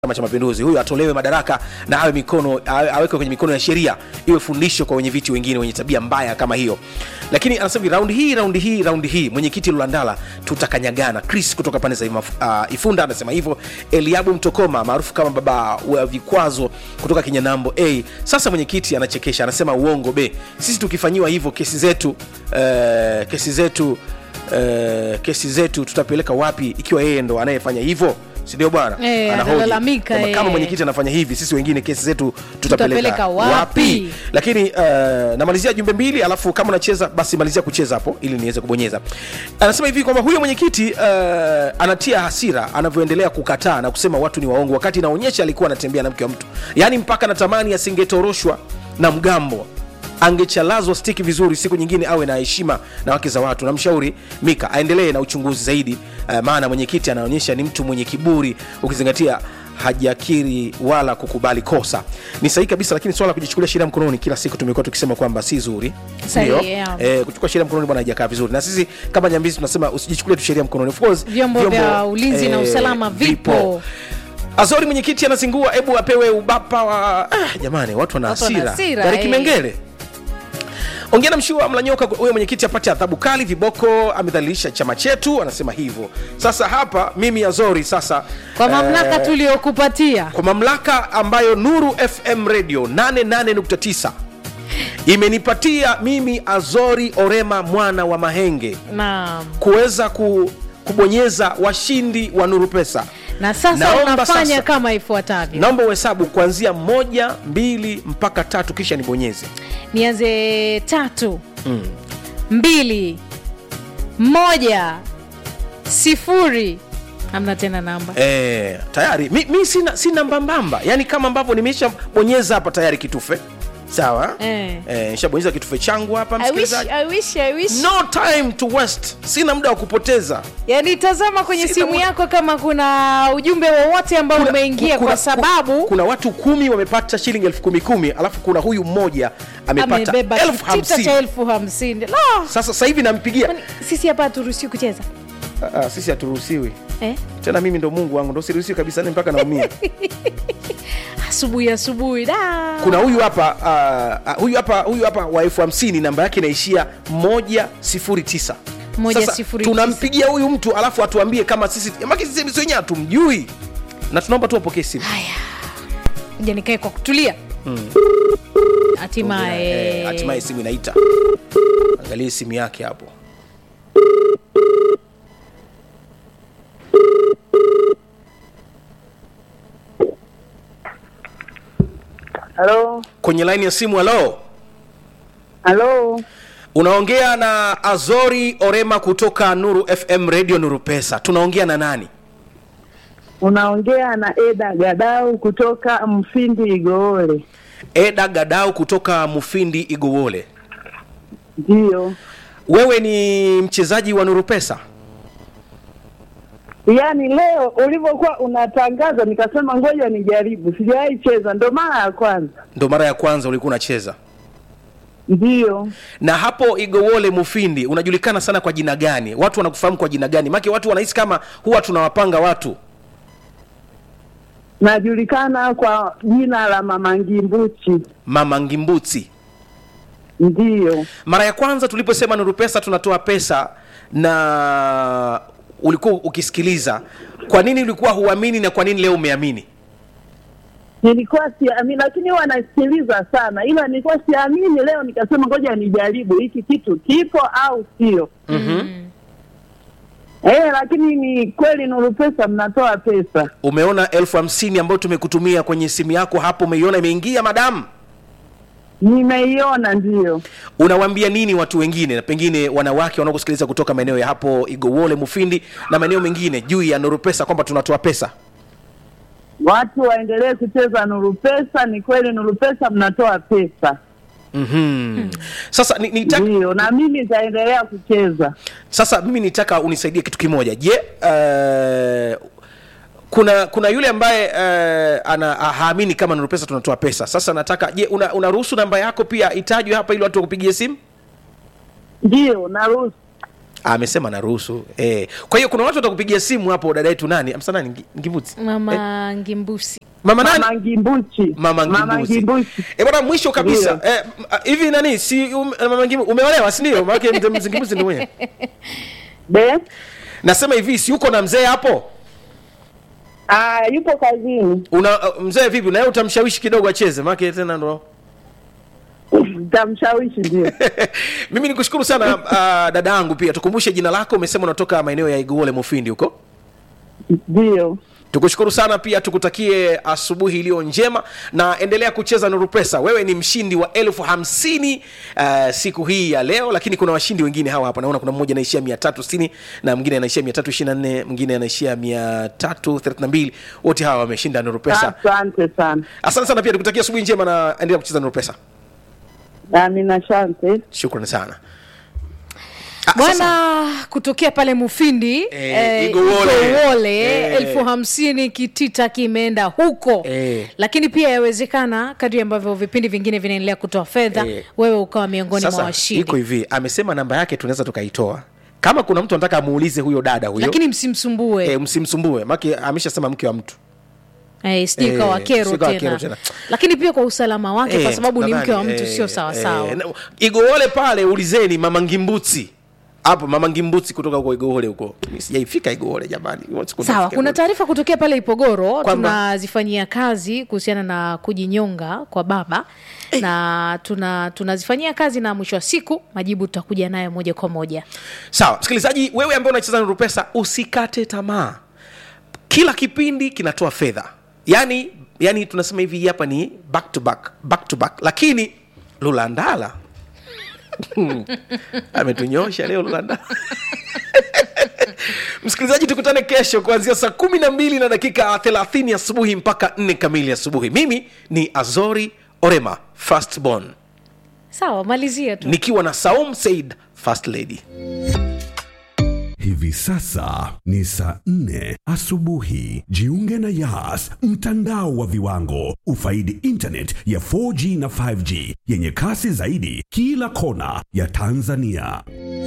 Chama cha Mapinduzi, huyu atolewe madaraka na awe mikono awe- awekwe kwenye mikono ya sheria, iwe fundisho kwa wenye viti wengine wenye tabia mbaya kama hiyo. Lakini anasema hivi, raundi hii raundi hii raundi hii mwenyekiti Lulandala tutakanyagana. Chris kutoka pande za Ima- uh, Ifunda anasema hivyo. Eliabu Mtokoma maarufu kama baba wa vikwazo kutoka Kinyanambo A, sasa mwenyekiti anachekesha, anasema uongo B, sisi tukifanyiwa hivyo kesi zetu eh, kesi zetu eh, kesi zetu tutapeleka wapi ikiwa yeye ndo anayefanya hivyo si ndio bwana Eh, Anahoji analalamika, kwamba kama eh. mwenyekiti anafanya hivi sisi wengine kesi zetu tutapeleka, Tutapeleka wapi? lakini uh, namalizia jumbe mbili alafu kama unacheza basi malizia kucheza hapo ili niweze kubonyeza anasema hivi kwamba huyo mwenyekiti uh, anatia hasira anavyoendelea kukataa na kusema watu ni waongo wakati inaonyesha alikuwa anatembea na mke wa mtu yaani mpaka natamani asingetoroshwa na mgambo angechalazwa stiki vizuri siku nyingine awe na heshima na wake za watu namshauri mika aendelee na uchunguzi zaidi uh, maana mwenyekiti anaonyesha ni mtu mwenye kiburi ukizingatia hajakiri wala kukubali kosa ni sahihi kabisa lakini swala la kujichukulia sheria mkononi kila siku tumekuwa tukisema kwamba si zuri Sahihi, Ndio. yeah. eh, kuchukua sheria mkononi bwana haijakaa vizuri na sisi kama nyambizi tunasema usijichukulie tu sheria mkononi of course Vyombo vya ulinzi na usalama vipo. azori mwenyekiti anazingua hebu apewe ubapa wa ah, jamani watu wana Watu wana hasira hasira, Gari eh. kimengele ongea na mshua mlanyoka huyo mwenyekiti apate adhabu kali viboko amedhalilisha chama chetu anasema hivyo sasa hapa mimi azori sasa kwa mamlaka eh, tuliyokupatia kwa mamlaka ambayo nuru fm radio 88.9 imenipatia mimi azori orema mwana wa mahenge na, kuweza ku, kubonyeza washindi wa nuru pesa na sasa Naomba unafanya sasa- kama ifuatavyo naomba uhesabu kuanzia moja mbili mpaka tatu kisha nibonyeze nianze tatu mbili moja sifuri hamna tena namba e, tayari mi, mi sina, sina mbambamba yaani kama ambavyo nimesha bonyeza hapa tayari kitufe sawa Eh. Eh, nishabonyeza kitufe changu hapa I wish, msikilizaji I wish, I wish. no time to waste sina muda wa kupoteza yani tazama kwenye Sina simu muda. yako kama kuna ujumbe wowote ambao Kuna- umeingia kuna- kwa sababu kuna watu kumi wamepata shilingi elfu kumi kumi alafu kuna huyu mmoja amepata amebeba elfu kitita hamsini cha elfu hamsini La! sasa sasa hivi nampigia Kwani sisi hapa haturuhusiwi kucheza Ah, ah, sisi haturuhusiwi eh? tena mimi ndo mungu wangu ndo siruhusiwi kabisa ni mpaka naumia asubuhi asubuhi da kuna huyu hapa uh, huyu hapa huyu hapa wa elfu hamsini namba yake inaishia moja sifuri tisa Moja Sasa, sifuri tunampigia huyu mtu alafu atuambie kama sisi maki sisi sisi wenyewe hatumjui na tunaomba tu apokee simu ja nikae kwa kutulia hatimaye Eh, hatimaye simu inaita angalie simu yake hapo Halo, kwenye laini ya simu halo halo, unaongea na azori orema kutoka nuru fm radio nuru pesa tunaongea na nani unaongea na Eda Gadau kutoka Mfindi Igoole. eda gadau kutoka mufindi igowole Ndiyo, wewe ni mchezaji wa nuru pesa yaani leo ulivyokuwa unatangaza nikasema ngoja nijaribu, sijawahi cheza, ndo mara ya kwanza. ndo mara ya kwanza ulikuwa unacheza Ndiyo, na hapo igowole mufindi unajulikana sana kwa jina gani watu wanakufahamu kwa jina gani make watu wanahisi kama huwa tunawapanga watu najulikana kwa jina la Mama Ngimbuchi. mama ngimbuti Ndiyo, mara ya kwanza tuliposema nuru pesa tunatoa pesa na ulikuwa ukisikiliza kwa nini ulikuwa huamini na kwa nini leo umeamini nilikuwa siamini, lakini huwa nasikiliza sana, ila nilikuwa siamini. Leo nikasema ngoja nijaribu, hiki kitu kipo au sio? mm-hmm. Eh, lakini ni kweli Nuru Pesa mnatoa pesa. umeona elfu hamsini ambayo tumekutumia kwenye simu yako hapo umeiona imeingia madamu Nimeiona, ndiyo. unawaambia nini watu wengine na pengine wanawake wanaokusikiliza kutoka maeneo ya hapo igowole mufindi na maeneo mengine juu ya nuru pesa kwamba tunatoa pesa Watu waendelee kucheza Nuru Pesa. Ni kweli Nuru Pesa mnatoa pesa, mm-hmm. sasa ni, nitaka, ndiyo, na mimi nitaendelea kucheza. sasa mimi nitaka unisaidie kitu kimoja je uh, kuna kuna yule ambaye uh, ana haamini kama nuru pesa tunatoa pesa sasa nataka je una- unaruhusu namba yako pia itajwe hapa ili watu wakupigie simu Ndiyo, naruhusu. amesema naruhusu eh. kwa hiyo kuna watu watakupigia simu hapo dada yetu nani amsa nani Ngi- ngivuti mama ngimbusi mama nani Mama Ngimbuchi. mama Mama ngimbuzi Ngimbuchi. eh bwana mwisho kabisa Ndio. eh, m- ah, hivi nani si um, mama ngimbuzi umeolewa si ndio maana mzee mzee ngimbuzi ndio mwenye Be? nasema hivi si uko na mzee hapo Ah, yupo kazini. una uh, mzee vipi na yeye utamshawishi kidogo acheze maana tena ndo Tamshawishi ndio. mimi nikushukuru sana uh, dada yangu pia tukumbushe jina lako umesema unatoka maeneo ya iguole mufindi huko Ndio. tukushukuru sana pia tukutakie asubuhi iliyo njema na endelea kucheza nuru pesa wewe ni mshindi wa elfu hamsini uh, siku hii ya leo lakini kuna washindi wengine hawa hapa naona kuna mmoja anaishia mia tatu sitini na mwingine anaishia mia tatu ishiri na nne mwingine anaishia mia tatu thelathini na mbili wote hawa wameshinda nuru pesa Asante sana. asante sana pia tukutakia asubuhi njema na endelea kucheza nuru pesa Amina, asante. shukrani sana Ah, sasa- bwana kutokea pale mufindi Eh, Igowole. Igowole, Eh. elfu hamsini kitita kimeenda huko Eh. lakini pia yawezekana kadri ambavyo vipindi vingine vinaendelea kutoa fedha Eh. wewe ukawa miongoni mwa sasa iko washindi hivi amesema namba yake tunaweza tukaitoa kama kuna mtu anataka amuulize huyo dada huyo lakini msimsumbue e, msimsumbue maki ameshasema mke wa mtu Eh, sijui Eh, ikawa kero sijui ikawa tena. kero tena. lakini pia kwa usalama wake kwa Eh, sababu ni mke wa nadhani, mtu eh, sio sawasawa eh, na- igowole pale ulizeni mama ngimbuti hapo mama ngimbuti kutoka huko igowole huko Mi sijaifika igowole jamani Siku sawa nafika kuna Igowole. taarifa kutokea pale ipogoro Kwamba- tunazifanyia kazi kuhusiana na kujinyonga kwa baba na tuna tunazifanyia kazi na mwisho wa siku majibu tutakuja nayo moja kwa moja sawa msikilizaji wewe ambaye unacheza nuru pesa usikate tamaa kila kipindi kinatoa fedha yani yani tunasema hivi hapa ni back to back back to back lakini lulandala Hmm. ametunyosha leo lulandala msikilizaji tukutane kesho kuanzia saa kumi na mbili na dakika thelathini asubuhi mpaka nne kamili asubuhi mimi ni azori orema firstborn sawa malizia tu nikiwa na saum said first lady Hivi sasa ni saa nne asubuhi. Jiunge na Yas, mtandao wa viwango. Ufaidi internet ya 4G na 5G yenye kasi zaidi kila kona ya Tanzania.